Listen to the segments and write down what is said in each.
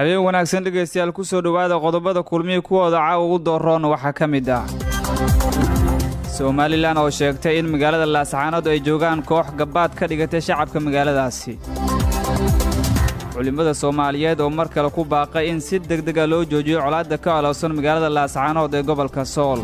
habeen wanaagsan dhegaystayaal ku soo dhowaada qodobada kulmihii kuwooda caawa ugu dooroon waxaa ka mid ah somalilan oo sheegtay in magaalada laascaanood ay joogaan koox gabbaad ka dhigatay shacabka magaaladaasi culimmada soomaaliyeed oo mar kale ku baaqay in si degdega loo joojiyo colaadda ka alowsan magaalada laascaanood ee gobolka sool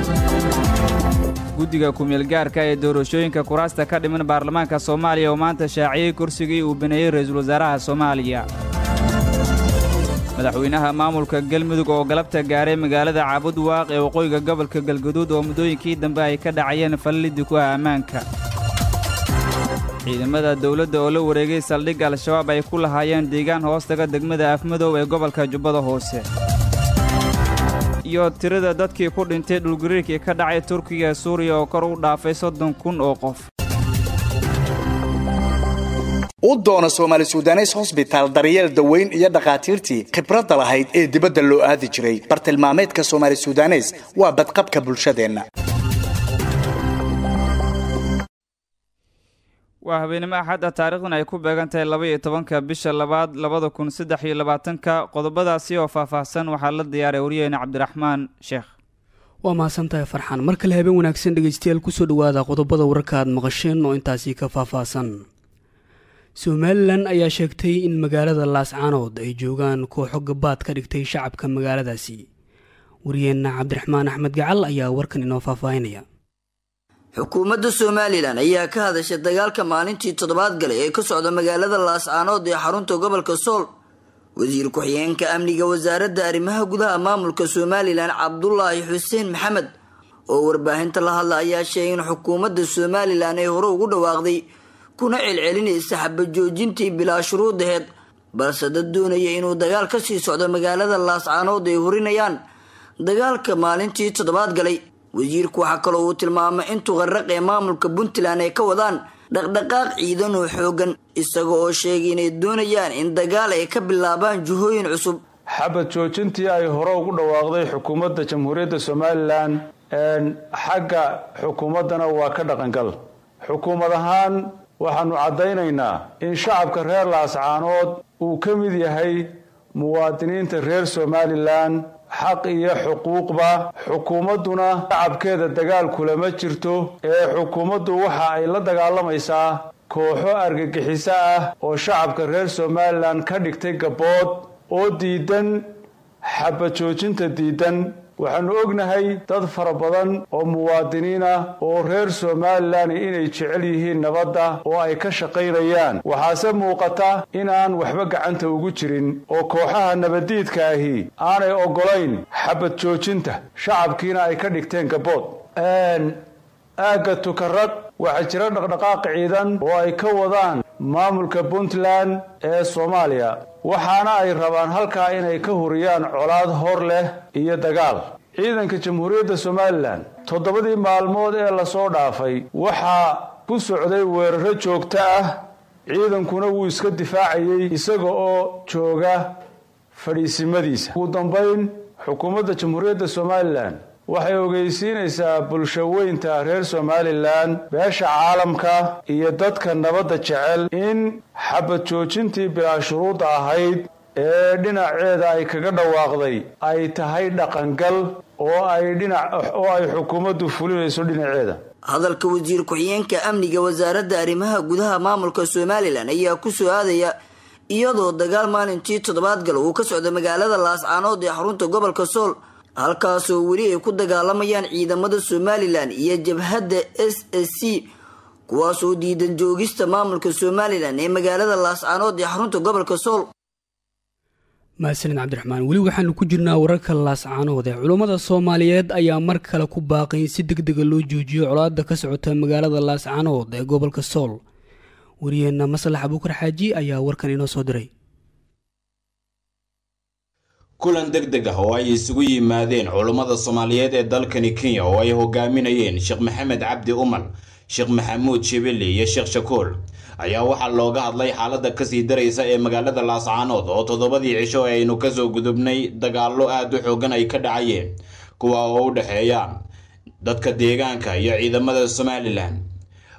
guddiga kumeelgaarka ee doorashooyinka kuraasta ka dhiman baarlamaanka soomaaliya oo maanta shaaciyey kursigii uu baneeyey ra'iisul wasaaraha soomaaliya madaxweynaha maamulka galmudug oo galabta gaaray magaalada caabud waaq ee waqooyiga gobolka galguduud oo muddooyinkii dambe ay ka dhacayeen fallidii ku ah ammaanka ciidamada dawladda oo la wareegay saldhigga al-shabaab ay ku lahaayeen deegaan hoostaga degmada afmadow ee gobolka jubbada hoose iyo tirada dadkii ku dhintay dhulgariirkii ka dhacay turkiga ee suuriya oo kor u dhaafay soddon kun oo qof u doono soomaali sudanes hosbitaal daryeel daweyn iyo dhakhaatiirtii khibradda lahayd ee dibadda loo aadi jiray bartilmaameedka soomaali sudanes waa badqabka bulshadeenna waa habeenimo axad ah taariikhdan ay ku beegan tahay laba iyo tobanka bisha labaad labada kun saddex iyo labaatanka qodobadaasi oo faahfaahsan waxaa la diyaaray waryaheena cabdiraxmaan sheekh waa mahadsantahay farxaan mar kale habeen wanaagsan dhegaystayaal kusoo dhowaada qodobada wararka aad maqasheen oo intaasi ka faahfaahsan somalilan ayaa sheegtay in magaalada laascaanood ay joogaan kooxo gabaad ka dhigtay shacabka magaaladaasi wariyeenna cabdiraxmaan axmed gacal ayaa warkan inoo faahfaahinaya xukuumadda somalilan ayaa ka hadashay dagaalka maalintii toddobaad galay ee ka socda magaalada laascaanood ee xarunta gobolka sool wasiir ku-xigeenka amniga wasaaradda arrimaha gudaha maamulka somalilan cabdulaahi xuseen maxamed oo warbaahinta la hadla ayaa sheegay in xukuumadda somalilan ay hore ugu dhawaaqday kuna celcelinaysa xabajoojintii bilaa shuruudaheed balse dad doonaya inuu dagaal ka sii socdo magaalada laascaanood ay horinayaan dagaalka maalintii toddobaad galay wasiirku waxaa kaloo uu tilmaamay in tuqarraq ee maamulka puntland ay ka wadaan dhaqdhaqaaq ciidan oo xoogan isaga oo sheegay inay doonayaan in dagaal ay ka bilaabaan juhooyin cusub xabad joojintii ay hore ugu dhawaaqday xukuumadda jamhuuriyadda somalilan xagga xukuumaddana waa ka dhaqangal xukuumad ahaan waxaanu caddaynaynaa in shacabka reer laascaanood uu ka mid yahay muwaadiniinta reer somalilan xaq iyo xuquuqba xukuumadduna shacabkeeda dagaal kulama jirto ee xukuumaddu waxa ay la dagaalamaysaa kooxo argagixiso ah oo shacabka reer somalilan ka dhigtay gabbood oo diidan xabajoojinta diidan waxaanu ognahay dad fara badan oo muwaadiniin ah oo reer somalilan inay jecel yihiin nabadda oo ay ka shaqaynayaan waxaase muuqata inaan waxba gacanta ugu jirin oo kooxaha nabaddiidka ahi aanay oggolayn xabad joojinta shacabkiina ay ka dhigteen gabbood aagga tukarad waxaa jira dhaqdhaqaaq ciidan oo ay ka wadaan maamulka puntland ee soomaaliya waxaana ay rabaan halkaa inay ka huriyaan colaad hor leh iyo dagaal ciidanka jamhuuriyadda somalilan toddobadii maalmood ee lasoo dhaafay waxaa ku socday weeraro joogto ah ciidankuna wuu iska difaacayey isaga oo jooga fadhiisimadiisa ugu dambayn xukuumadda jamhuuriyadda somalilan waxay ogeysiinaysaa bulsho weynta reer somalilan beesha caalamka iyo dadka nabadda jecel in xabad joojintii bilaa shuruudda ahayd ee dhinaceeda ay kaga dhawaaqday ay tahay dhaqangal oo ay dhinac oo ay xukuumaddu fulinayso dhinaceeda hadalka wasiir ku-xigeenka amniga wasaaradda arrimaha gudaha maamulka somalilan ayaa ku soo aadaya iyadoo dagaal maalintii toddobaad gal uu ka socda magaalada laascaanood ee xarunta gobolka sool halkaasoo weli ay ku dagaalamayaan ciidamada somalilan iyo jabhadda s s c kuwaasoo diidan joogista maamulka somalilan ee magaalada laascaanood ee xarunta gobolka sool mahadsanid cabdiraxmaan weli waxaanu ku jirnaa wararka laascaanood ee culummada soomaaliyeed ayaa mar kale ku baaqay in si deg dega loo joojiyo colaadda ka socota magaalada laascaanood ee gobolka sool wariyeenna maslax abuukar xaaji ayaa warkan inoo soo diray kulan deg deg ah oo ay isugu yimaadeen culummada soomaaliyeed ee dalkani kenya oo ay hogaaminayeen sheekh maxamed cabdi umal sheekh maxamuud shibili iyo sheekh shakuul ayaa waxaa looga hadlay xaaladda kasii daraysa ee magaalada laascaanood oo toddobadii cisho ee aynu kasoo gudubnay dagaallo aad u xoogan ay ka dhacayeen kuwa oo u dhexeeya dadka deegaanka iyo ciidamada somalilan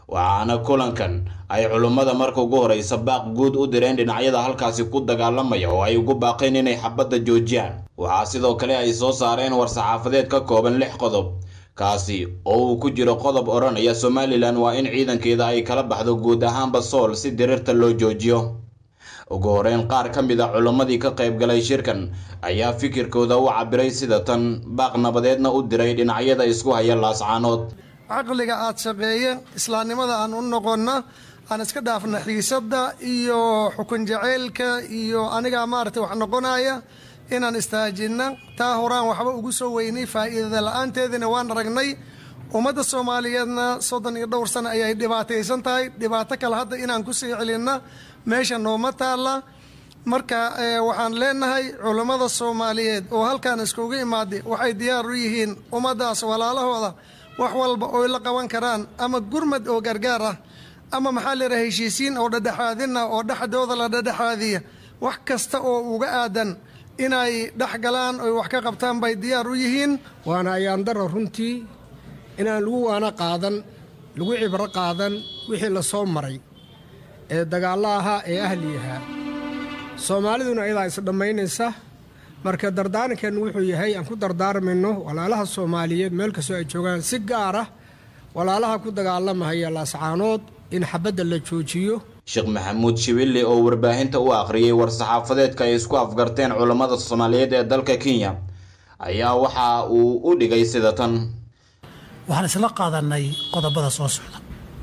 waxaana kulankan ay culummada marka ugu horeysa baaq guud u direen dhinacyada halkaasi ku dagaalamaya oo ay ugu baaqeen inay xabadda joojiyaan waxaa sidoo kale ay soo saareen war-saxaafadeed ka kooban lix qodob kaasi oo uu ku jiro qodob odhanaya somalilan waa in ciidankeeda ay kala baxdo guud ahaanba sool si diriirta loo joojiyo ugu horeyn qaar ka mid a culimmadii ka qayb galay shirkan ayaa fikirkooda u cabiray sida tan baaq nabadeedna u diray dhinacyada isku haya laascaanood caqliga aad shaqeeye islaamnimada aan u noqonna aan iska dhaafna xiisadda iyo xukun jaceylka iyo anigaa maaragtay wax noqonaya inaan istaajinna taa horaan waxba ugu soo weynay faa'iidada la-aanteedina waan aragnay ummadda soomaaliyeedna soddon iyo dhowr sano ayay dhibaataysan tahay dhibaato kale hadda inaan ku sii celinna meesha nooma taalla marka waxaan leenahay culammada soomaaliyeed oo halkan iskugu imaaday waxay diyaar u yihiin ummaddaas walaalahooda wax walba oy la qaban karaan ama gurmad oo gargaar ah ama maxaa leedaha heshiisiin oo dhadhexaadin ah oo dhexdooda la dhadhexaadiya wax kasta oo uga aadan inay dhex galaan oy wax ka qabtaan bay diyaar u yihiin waana ayaandaro runtii inaan lagu waana qaadan lagu cibro qaadan wixii la soo maray ee dagaallo ahaa ee ahli ahaa soomaaliduna ayadaa isdhammaynaysa marka dardaarankeenu wuxuu yahay aan ku dardaarmayno walaalaha soomaaliyeed meel kastoo ay joogaan si gaar ah walaalaha ku dagaalamahaya laascaanood in xabadda la joojiyo sheekh maxamuud shibille oo warbaahinta u akhriyey war-saxaafadeedka ay isku afgarteen culammada soomaaliyeed ee dalka kenya ayaa waxa uu u dhigay sida tan waxaan isla qaadanay qodobada soo socda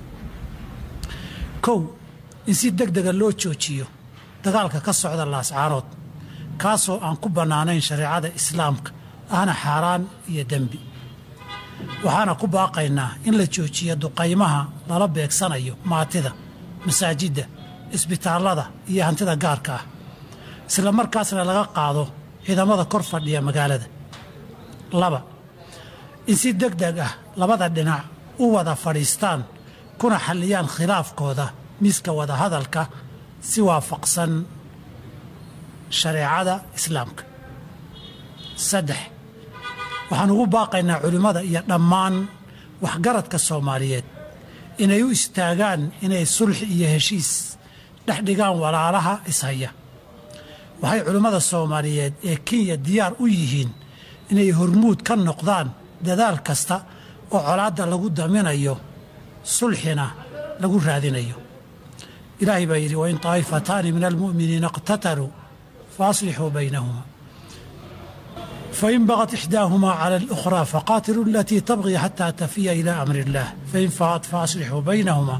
kow in si deg dega loo joojiyo dagaalka ka socda laascaanood kaasoo aan ku bannaanayn shareecada islaamka ahna xaaraan iyo dembi waxaana ku baaqaynaa in la joojiyo duqaymaha lala beegsanayo maatida masaajidda isbitaallada iyo hantida gaarka ah isla markaasna laga qaado ciidamada kor fadhiya magaalada laba in si deg deg ah labada dhinac u wada fadhiistaan kuna xalliyaan khilaafkooda miiska wadahadalka si waafaqsan shareecada islaamka saddex waxaan ugu baaqaynaa culimmada iyo dhammaan waxgaradka soomaaliyeed inay u istaagaan inay sulxi iyo heshiis dhex dhigaan walaalaha ishaya waxay culimmada soomaaliyeed ee kenya diyaar u yihiin inay hormuud ka noqdaan dadaal kasta oo colaadda lagu daminayo sulxina lagu raadinayo ilaahay baa yidhi wain taa'ifataani min almu'miniina iqtataluu fa aslixuu baynahuma fain bagat ixdaahumaa cala alukhraa faqaatiluu alatii tabqii xataa tafiya ilaa amri illaah fain faat faaslixuu baynahuma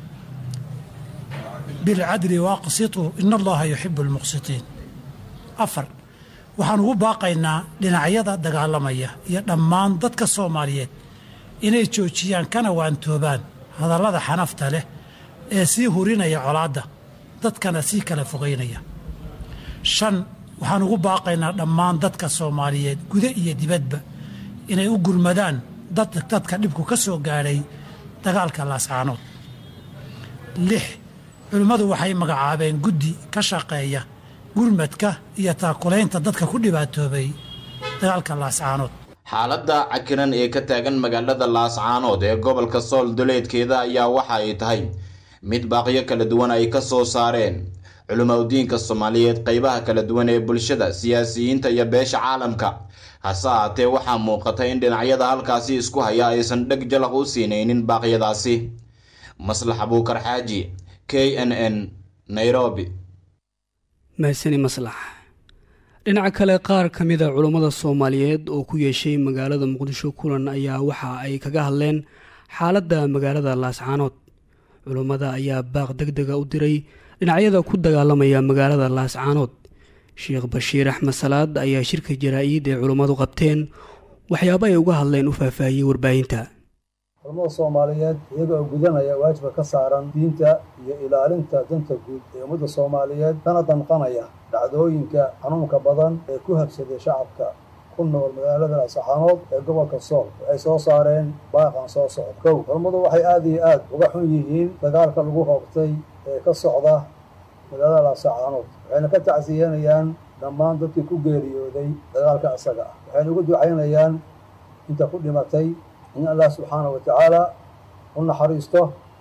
bilcadli waaqsituu ina allaha yuxibu almuqsitiin afar waxaan ugu baaqaynaa dhinacyada dagaalamaya iyo dhammaan dadka soomaaliyeed inay joojiyaan kana waantoobaan hadallada xanafta leh ee sii hurinaya colaadda dadkana sii kala fogaynaya shan waxaan ugu baaqaynaa dhammaan dadka soomaaliyeed guda iyo dibadba inay u gurmadaan dadka dhibku ka soo gaadhay dagaalka laascaanood lix culimmadu waxay magacaabeen guddi ka shaqeeya gurmadka iyo taakulaynta dadka ku dhibaatoobay dagaalka laascaanood xaaladda cakiran ee ka taagan magaalada laascaanood ee gobolka sool duleedkeeda ayaa waxa ay tahay mid baaqyo kala duwan ay ka soo saareen culimaudiinka soomaaliyeed qaybaha kala duwan ee bulshada siyaasiyiinta iyo beesha caalamka hase ahaatee waxaa muuqata in dhinacyada halkaasi isku haya aysan dheg jalaq u siinaynin baaqyadaasi maslax abuukar xaaji k n n nairobi mahasani maslax dhinaca kale qaar ka mida culummada soomaaliyeed oo ku yeeshay magaalada muqdisho kulan ayaa waxa ay kaga hadleen xaaladda magaalada laascaanood culummada ayaa baaq deg dega u diray dhinacyada ku dagaalamaya magaalada laascaanood sheekh bashiir axmed salaad ayaa shirka jaraa-id ee culummadu qabteen waxyaabo ay uga hadleen u faahfaahiyey warbaahinta culamada soomaaliyeed iyaga oo gudanaya waajiba ka saaran diinta iyo ilaalinta danta guud ee ummadda soomaaliyeed kana danqanaya dhacdooyinka xanuunka badan ee ku habsaday shacabka ku nool magaalada laascaanood ee gobolka sool waxay soo saareen baaqan soo socda kow culammadu waxay aada iyo aad uga xun yihiin dagaalka lagu hoobtay ee ka socda magaalada laascaanood waxayna ka tacsiyanayaan dhammaan dadkii ku geeriyooday dagaalka isaga ah waxayna ugu ducaynayaan inta ku dhimatay in allah subxaana wa tacaala u naxariisto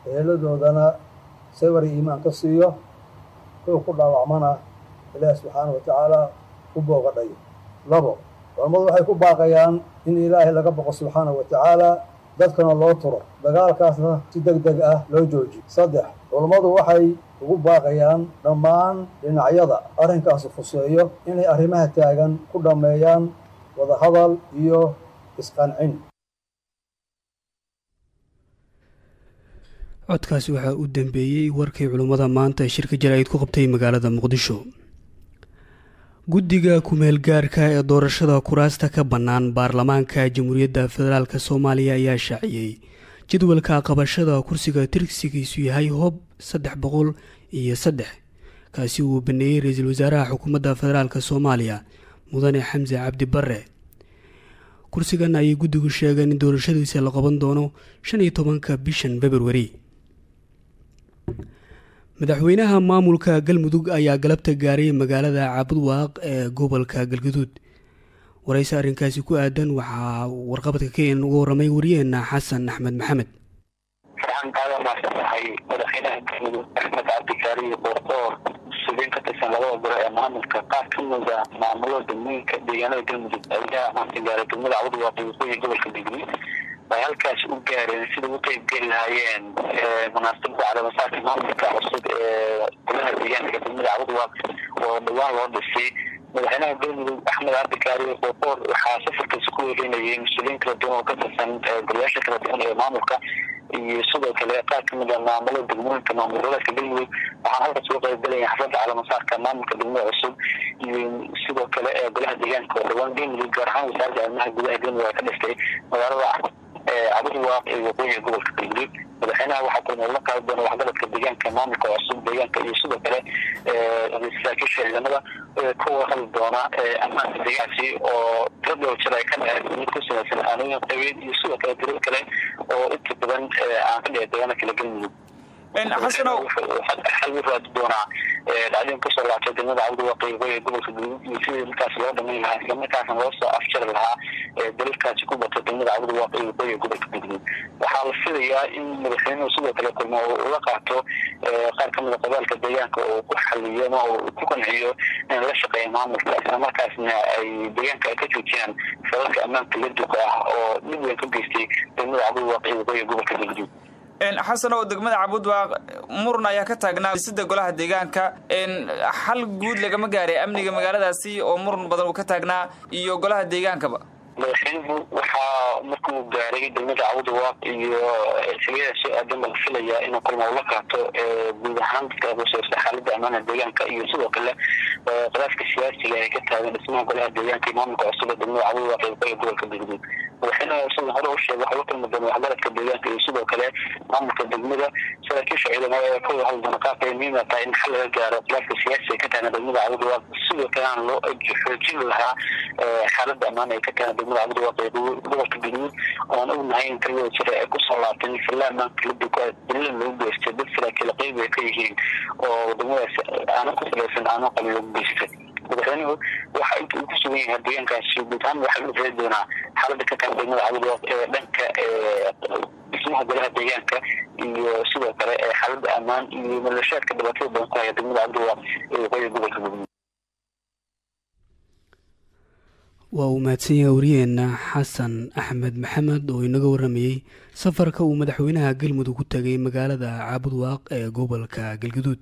eeladoodana sabar iyo iimaan ka siiyo kuwa ku dhaawacmana ilaahi subxaanahu watacaala u boogadhayo labo culammadu waxay ku baaqayaan in ilaahay laga boqo subxaanahu wa tacaala dadkana loo turo dagaalkaasna si deg deg ah loo joojiyo saddex culammadu waxay ugu baaqayaan dhammaan dhinacyada arrinkaasi fuseeyo inay arrimaha taagan ku dhammeeyaan wadahadal iyo isqancin codkaasi waxaa u dambeeyey warkii culummada maanta ee shirka jaraa'id ku qabtay magaalada muqdisho guddiga kumeel gaarka ee doorashada kuraasta ka bannaan baarlamaanka jamhuuriyadda federaalk soomaaliya ayaa shaaciyey jadwalka qabashada kursiga tirsigiisu yahay hoob saddex boqol iyo saddex kaasi uu baneeyey ra-iisul wasaaraha xukuumadda federaalk soomaaliya mudane xamse cabdi bare kursigan ayay guddigu sheegeen in doorashadiisa la qaban doono shan iyo tobanka bishan februari madaxweynaha maamulka galmudug ayaa galabta gaaray magaalada caabudwaaq ee gobolka galguduud warayse arrinkaasi ku aadan waxaa warqabadka kenya uga waramay wariyaheena xasan axmed maxamed farxan aada maasanahay madaxweynaha galmudug axmed cabdikaariyo boordoor subiin ka tirsan labada biro ee maamulka qaar ka mida maamulada degmooyinka deegaanada galmudug ayaa maanta gaaray degmada caabudwaaq iyo waqooyi gobolka galguduud ay halkaas u gaareen sida u qeybgeli lahaayeen munaasabada calaamasaadka maamulka cusub ee golaha deegaanka degmada cabudwaaq oo dhawaan loo dhisay madaxweynaha galmudug axmed cabdikaariyo boorboor waxaa safarkiisa ku weelinayay mas-uuliyiin kala duwan oo ka tirsan golayaasha kala duwan ee maamulka iyo sidoo kale qaar kamid a maamulada degmooyinka maamul goboleedka galmudug waxaan halkaas uga qeybgalaya xafladda calaamasaarka maamulka degmada cusub iyo sidoo kale ee golaha deegaanka oo dhawaan galmudug gaar ahaan wasaaradda arrimaha gudaha galmudug ay ka dhistay magaalada cabudwaaq ee waqooyiga gobolka galguduud madaxweynaha waxaa kulmay la qaadi doona waxgaradka deegaanka maamulka cusub deegaanka iyo sidoo kale saraakiisha ciidamada kuwa hadli doona ammaanka deegaankaasi oo tiro dhowr jir ay ka dhaceen mid ku samaysan aanooyin qabeed iyo sidoo kale tiro kale oo inta badan aan ka dhici deegaana kala galmudug xal u raadi doonaa dhacdooyin kasoo laabtay degmada cabdiwaaq ee waqooyiga gobolka galguduud iyo sidii markaas loo dhamayn lahaa islamarkaasna loo soo afjari lahaa dalalkaasi ku batay degmada cabdiwaaq ee waqooyiga gobolka galguduud waxaa la filayaa in madaxweynuhu sidoo kale kulmo ula qaato qaar kamida qabaalka deegaanka oo ku xaliyo ama uu ku qanciyo in la shaqeeya maamulka islamarkaasna ay deegaanka ay ka joojiyaan falalka ammaanka la duka ah oo dhib weyn ka geystay degmada cabdiwaaq ee waqooyiga gobolka galguduud xasan oo degmada cabudwaaq muran ayaa ka taagnaa sida golaha deegaanka xal guud lagama gaaray amniga magaaladaasi oo muran badan uu ka taagnaa iyo golaha deegaankaba madaxweynuhu waxaa markuu gaaray degmada cabudwaaq iyo xiliyada soo aadan baa la filayaa inuu kulma ula qaato guud ahaan dadka quseyrsa xaalada ammaana deegaanka iyo sidoo kale khilaafka siyaasiga ee ka taagan dhismaha golaha deegaanka iyo maamulka cusub ee degmada cabudwaaq ee waqooyiga gobolka galguduud madaxweynaha sida hore u sheegay waxaa la kulmi doona waxgaradka deegaanka iyo sidoo kale maamulka degmada saraakiisha ciidamada ee ka wada hadli doona qaabka ay muhiim tahay in xal laga gaaro khilaafka siyaasiga ka taagan degmada cabudwaaq sidoo kale aan loo xoojin lahaa xaalada ammaan ee ka taagan degmada cabudwaaq ee gobolka galguduud oan ognahay in taliyada jira ay kusoo laabtay in filla ammaanka la duka dalilan lagu geystay dad saraakiil qeyb ay ka yihiin oo degmadaas aanan ku salaysan aanan qabin lagu geystay madaxweynuhu waxa inta uu ku sugan yahay deegaankaasi guud ahaan waxaa u reeri doonaa xaalada ka tagan degmada cabudwaaq ee dhanka dhismaha golaha deegaanka iyo sidoo kale xaalada ammaan iyo maleeshaadka dhibaatada badan ku haya degmada cabudwaaq ee waqooyiga gobolka galguduud waa uu mahadsan yahay wariyeenna xasan axmed maxamed oo inaga waramayey safarka uu madaxweynaha galmudug ku tegay magaalada caabudwaaq ee gobolka galguduud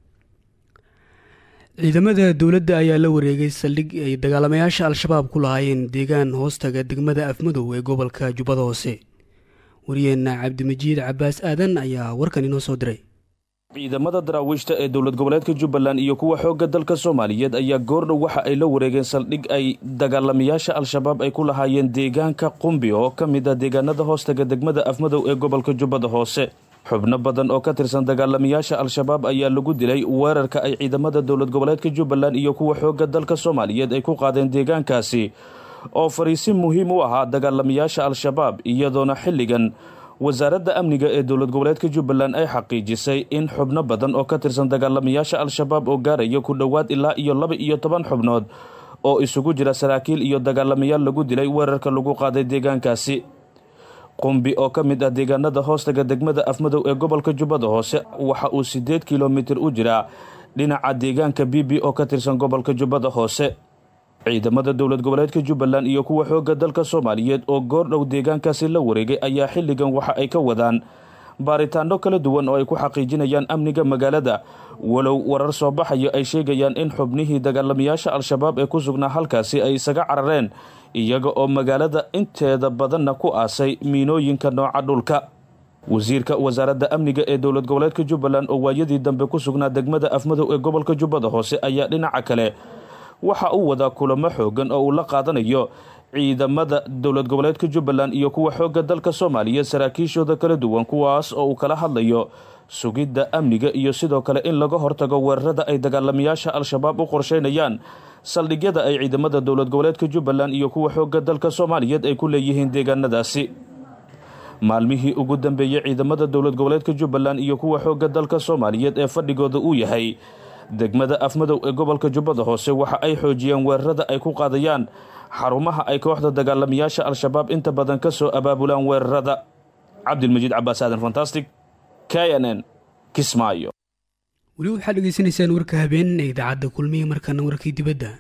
ciidamada dowladda ayaa la wareegay saldhig ay dagaalamayaasha al-shabaab ku lahaayeen deegaan hoostaga degmada afmadow ee gobolka jubbada hoose wariyeenna cabdimajiid cabaas aadan ayaa warkan inoo soo diray ciidamada daraawiishta ee dowlad goboleedka jubbaland iyo kuwa xoogga dalka soomaaliyeed ayaa goordhow waxa ay la wareegeen saldhig ay dagaalamayaasha al-shabaab ay ku lahaayeen deegaanka qumbi oo ka mid ah deegaanada hoostaga degmada afmadow ee gobolka jubbada hoose xubno badan oo ka tirsan dagaalamayaasha al-shabaab ayaa lagu dilay weerarka ay ciidamada dowlad goboleedka jubbaland iyo kuwa xoogga dalka soomaaliyeed ay ku qaadeen deegaankaasi oo fariisin muhiim u ahaa dagaalamayaasha al-shabaab iyadoona xilligan wasaaradda amniga ee dowlad goboleedka jubbaland ay xaqiijisay in xubno badan oo ka tirsan dagaalamayaasha al-shabaab oo gaaraya ku dhowaad ilaa iyo laba iyo toban xubnood oo isugu jira saraakiil iyo dagaalamayaal lagu dilay weerarka lagu qaaday deegaankaasi qumbi oo ka mid ah deegaanada hoostaga degmada afmadow ee gobolka jubbada hoose waxa uu siddeed kilomitir u jiraa dhinaca deegaanka bibi oo ka tirsan gobolka jubbada hoose ciidamada dowlad goboleedka jubbaland iyo kuwa xoogga dalka soomaaliyeed oo goordhow deegaankaasi la wareegay ayaa xilligan waxa ay ka wadaan baaritaano kala duwan oo ay ku xaqiijinayaan amniga magaalada walow warar soo baxaya ay sheegayaan in xubnihii dagaalamayaasha al-shabaab ee ku sugnaa halkaasi ay isaga carareen iyaga oo magaalada inteeda badanna ku aasay miinooyinka nooca dhulka wasiirka wasaaradda amniga ee dowlad goboleedka jubbaland oo waayadii dambe ku sugnaa degmada afmadow ee gobolka jubbada hoose ayaa dhinaca kale waxa uu wadaa kulamo xoogan oo uu la qaadanayo ciidamada dowlad goboleedka jubbaland iyo kuwa xoogga dalka soomaaliya saraakiishooda kala duwan kuwaas oo uu kala hadlayo sugidda amniga iyo sidoo kale in laga hortago weerarada ay dagaalamayaasha al-shabaab u qorsheynayaan saldhigyada ay ciidamada dowlad goboleedka jubbaland iyo kuwa xoogga dalka soomaaliyeed ay ku leeyihiin deegaanadaasi maalmihii ugu dambeeyey ciidamada dowlad goboleedka jubbaland iyo kuwa xoogga dalka soomaaliyeed ee fadhigooda uu yahay degmada afmadow ee gobolka jubbada hoose waxa ay xoojiyeen weerarada ay ku qaadayaan xarumaha ay kooxda dagaalamayaasha al-shabaab inta badan ka soo abaabulaan weerarada cabdilmajiid cabaas aadan fantastic k n n kismaayo weli waxaad dhegeysanaysaan warka habeen ee idaacadda kulmiya markaana warkii dibadda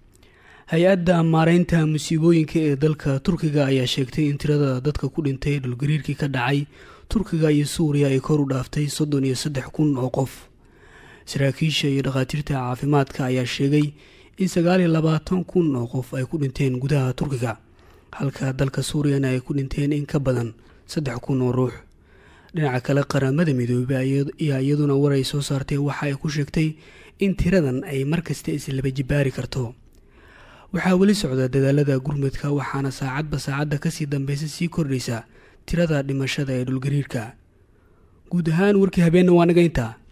hay-adda maareynta musiibooyinka ee dalka turkiga ayaa sheegtay in tirada dadka ku dhintay dhulgariirkii ka dhacay turkiga iyo suuriya ay kor u dhaaftay soddon iyo saddex kun oo qof saraakiisha iyo dhakhaatiirta caafimaadka ayaa sheegay in sagaal iyo labaatan kun oo qof ay ku dhinteen gudaha turkiga halka dalka suuriyana ay ku dhinteen in ka badan saddex kun oo ruux dhinaca kale qaramada midoobey ayaa iyaduna war ay soo saartay waxa ay ku sheegtay in tiradan ay markasta islaba jibaari karto waxaa weli socda dadaalada gurmudka waxaana saacadba saacadda kasii dambeysa sii kordhaysa tirada dhimashada ee dhulgariirka guud ahaan warkii habeenna waa naga intaa